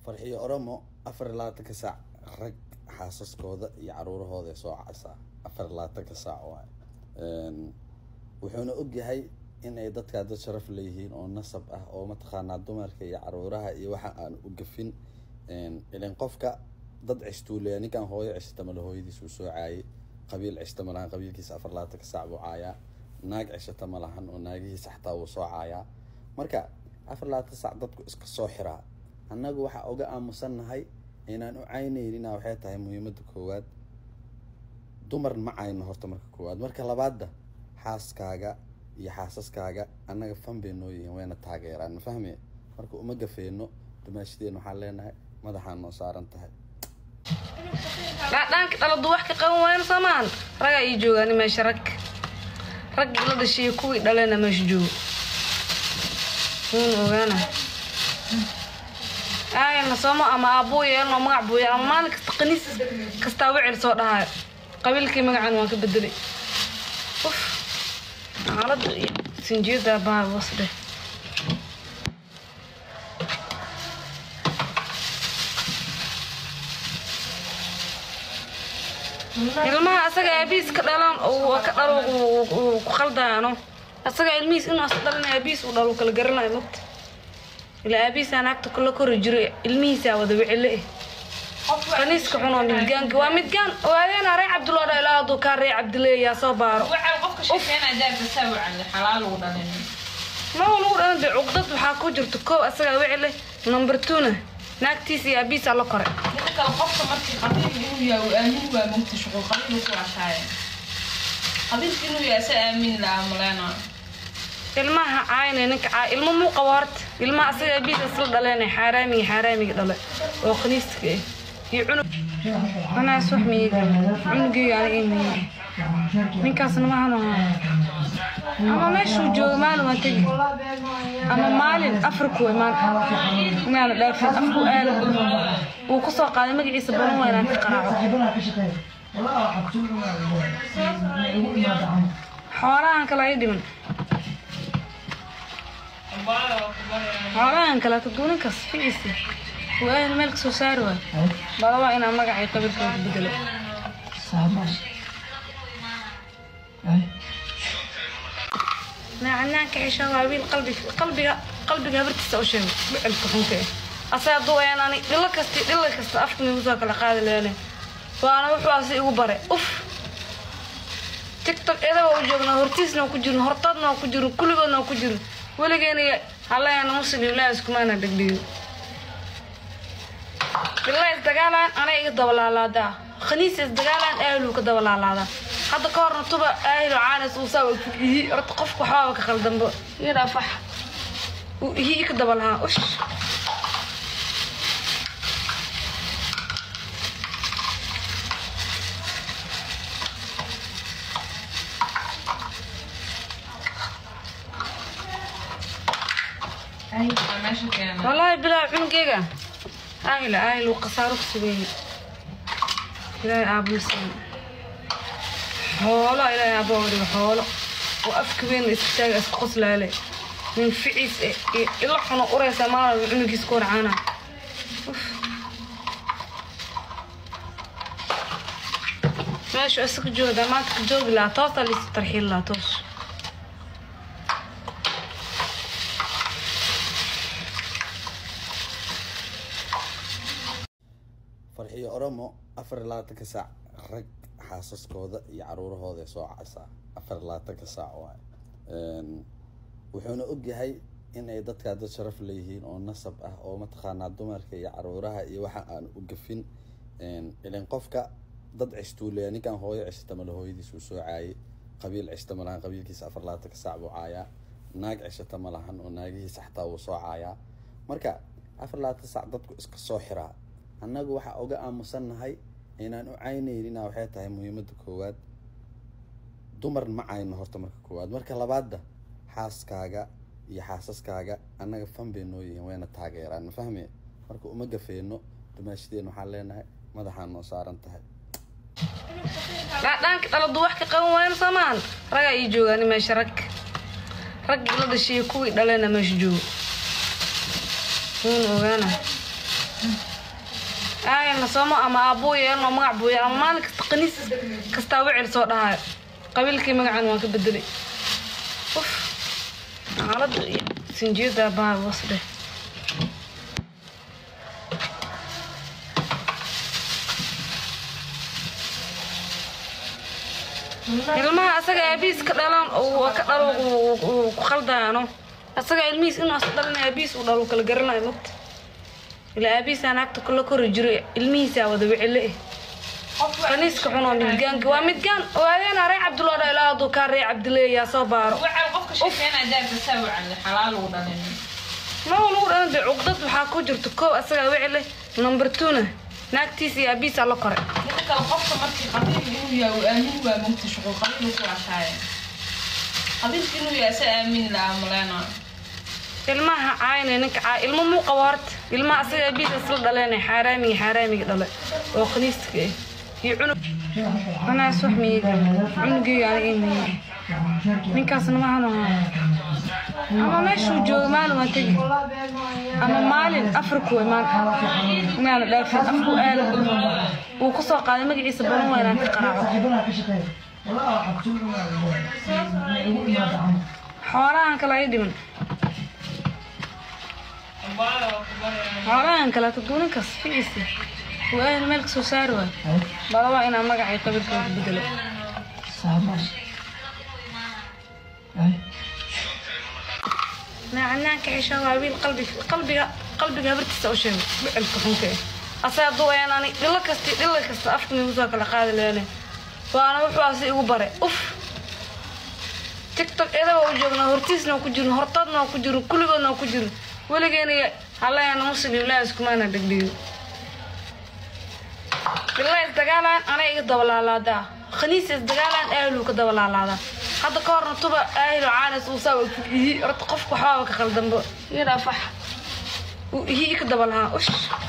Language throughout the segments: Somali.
farxiyo oromo afar iyo labaatanka saac rag xaasaskooda iyo caruurahooda ay soo casaa afar iyo labaatanka saac waay wuxuuna ogyahay in ay dadkaa dad sharaf leeyihiin oo nasab ah oo mataqaanaa dumarka iyo caruuraha iyo waxa aan u gafin ilan qofka dad cishtuuleya ninkan hooyo cishta male hooyadiis uu soo caayay qabiil cishta ma lahan qabiilkiisa afar labaatanka saac buu caayaa naag cishata ma lahan oo naagihiisa xataa wuu soo caayaa marka afar labaatan saac dadku iska soo xiraa annagu waxaa uga aamusannahay inaan u caynaynina waxay tahay muhiimadda koowaad dumar ma cayno horta marka koowaad marka labaadda xaaskaaga iyo xaasaskaaga annaga fan bay noo yihiin wayna taageeraan ma fahme marka uma gafeeno dumaashadeen waxaan leenahay madaxaa noo saaran tahay dhaadhaanka dhaladu wax ka qaban waayana soo maahan ragaa ii joogaani meesha rag raggii la dhashiiyo kuwii dhalena meesha joogo wuuna ogaana aayana sooma ama aabbuu yeelno magac buu yeel ama maalin kasta qaniis kastaa wicil soo dhahayo qabiilkii magacan waan ka bedelay uf xaaladda iyo sinjiyada baa hoos dheh ilmaha asaga aabihiis ka dhalan ka dhalo ku qaldaano asaga ilmihiis inuu as dhalin aabihiis uu dhalo kala garanayo mogta ilaa aabihiisaa naagta kula kori jiro ilmihiisaa wada wicile eh qaniiska xun oo midgaanka waa midgaan waadeena ree cabduloo dha ilaa hadduu kaa ree cabdile yaa soo baaro ma lagu dhalan de cuqdad waxaa ku jirta koow asagaa wicile number twona naagtiisa iyo aabihiisaa la kore qofka markii qabiil inuu yahay uu aamin waa mogta shuqul qabiil ku ashaaya qabiilka inuu yahay se aamin lahaa maleena ilmaha caayna ninka caay ilmo muu qabo horta ilmaha asaga aabihiisa isla dhaleena xaaraamiga xaaraamiga dhale oo khaniiska ah iyo cunug anaas wax miyiga cunugeyga aniga imiyiga ninkaasna mahano ama meeshuu joogo maalin waa tegi ama maalin afriku imaan inaana dhaafin afku aada uu ku soo qaaday magaciisa balan waa inaan ka qaraaco xoolahan kale ay dhiman xoolahan kale taduuninkaas ficiisa uu aada meel ka soo saari waay balabaa inaa magacay qabiilkooda bedelo naacanaanka xisha waa wiil qalbiga qalbiga qalbiga habartiisa u sheego bicelka xunka eh asaa hadduu eenani dhilo kasti dhilo kasta afka migu soo kala qaadi leene waana wuxuaasi igu bare uf tiktok edaga u joognaa hortiisna ku jirin hortadna ku jirin kulligoodna ku jirin weligeena hallayana muslim ilaahi iskumaana dhegdhiyo bilaa isdagaalaan anay iga dabalaalaadaa khaniis isdagaalaan ahluu ka dabalaalaadaa hadda ka horna tuba aahilo caanis uu saa ihi horta qofka waxbaaba ka qaldanbo iyadaa fax uu ihi ka dabalahaa ush meesha keena والله بلا عنقيقة آهلة آهل وقصارك سويه إلهي أبو سين حولا إلهي أبو وري حولا وأفك بين استاج أسقص لالي من فعيس إلا حنا قرية ما عنق يسكور عنا ماشي أسك جودا ما تكجوج لا توصل لسترحيل لا توش farxiyo oromo afar iyo labaatanka saac rag xaasaskooda iyo caruurahooda ay soo casaa afar iyo labaatanka saac waay wuxuuna ogyahay in ay dadkaa dad sharaf leeyihiin oo nasab ah oo mataqaanaa dumarka iyo caruuraha iyo waxa aan u gafin ilan qofka dad cishtuuleya ninkan hooyo cishta male hooyadiis uu soo caayay qabiil cishta ma lahan qabiilkiisa afar iyo labaatanka saac buu caayaa naag cishata ma lahan oo naagihiisa xataa wuu soo caayaa marka afar iyo labaatan saac dadku iska soo xiraa annagu waxaa uga aamusannahay inaan u caynaynina waxay tahay muhiimadda koowaad dumar ma cayno horta marka koowaad marka labaadda xaaskaaga iyo xaasaskaaga annaga fan bay noo yihiin wayna taageeraan ma fahme marka uma gafeeno dumaashadeen waxaan leenahay madaxaa noo saaran tahay dhaadhaanka dhaladu wax ka qaban waayana soo maahan ragaa ii joogaani meesha rag raggii la dhashiiyo kuwii dhalena meesha joogo wuuna ogaana yeelna soomo ama aabbuu yeelno magac buu yeelno ama maalin kasta qaniis kastaa wicil soo dhahayo qabiilkii magacan waan ka bedelay uf xaaladda iyo sinjiyada baa was dheh ilmaha asaga aabihiis ka dhalan uu ka dhalo uu ku khaldaano asaga ilmihiis inuu asa dhalin aabihiis uu dhalo kala garanayo mogta ilaa aabihiisaa naagta kula kori jiro ilmihiisaa wada wicile eh qaniiska xun oo midgaanka waa midgaan waadeena ree cabdulla dha ilaa hadduu kaa ree cabdile yaa soo baaro wacal qofka sheekeynaa jaarka saa wacal xalaal lagu dhalin ma lagu dhalan dee cuqdad waxaa ku jirto koow asagaa wicile number twona naagtiisa iyo aabihiisaa la koray midda kale qofka markii qabiil inuu yahay uu aamin waa mugta shuqul qabiil ku cashaaye qabiilka inuu yahay sa aamin lahaa maleena ilmaha caayna ninka caay ilmo muu qabo horta ilmaha asaga aabihiisa isla dhaleena xaaraamiga xaaraamiga dhale oo khaniiska ah iyo cunug anaas wax miyiga cunugeyga aniga imiyiga ninkaasna maahan ama meeshuu joogo maalin waa tegi ama maalin afriku imaan inaana dhaafin afku aada uu ku soo qaaday magaciisa balan waa inaan ka qaraaco xoolahan kale ay dhiman xoolahan kale taduuninkaas ficiisa uu aada meel kasoo saari waay bala waa inaan magacay qabiilkooda bedelo naacanaanka xishaa waa wiil qalbiga qalbiga qalbiga habartiisa u sheegay bicelka xunka eh asaa hadduu ayaan ani dhilo kasti dhilo kasta afka migu soo kala qaadi leene waana wuxuu asi igu bare uf tiktok edaga u joognaa hortiisna waa ku jirin hortoodna waa ku jirin kulligoodna waa ku jirin weligeena hallayana muslim ilaa iskumaana dhegdhiyo ilaa isdagaalaan anay iga dabalaalaadaa khaniisa isdagaalaan ahluu ka dabalaalaadaa hadda ka horna tuba aahilo caanis uu saa ihi horta qofka waxbaaba ka qaldanbo iyadhaa fax uu ihi ka dabalahaa ush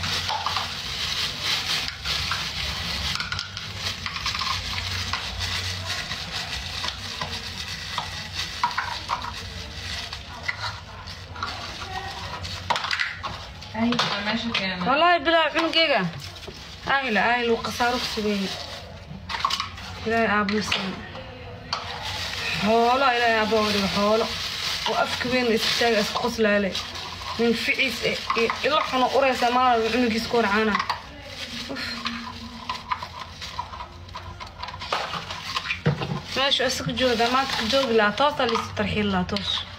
meesha keena والله بلا عنقيقة آهلة آهلة وقصارك سبيه إلهي أبو سن حولا إلهي أبو ولي حولا وأفك بين استاج أسقص لالي من فعيس إلا حنا قريسة ما عنقي سكور عانا ماشي أسك جودا ما تك جوج لا توصل لسترحيل لا توصل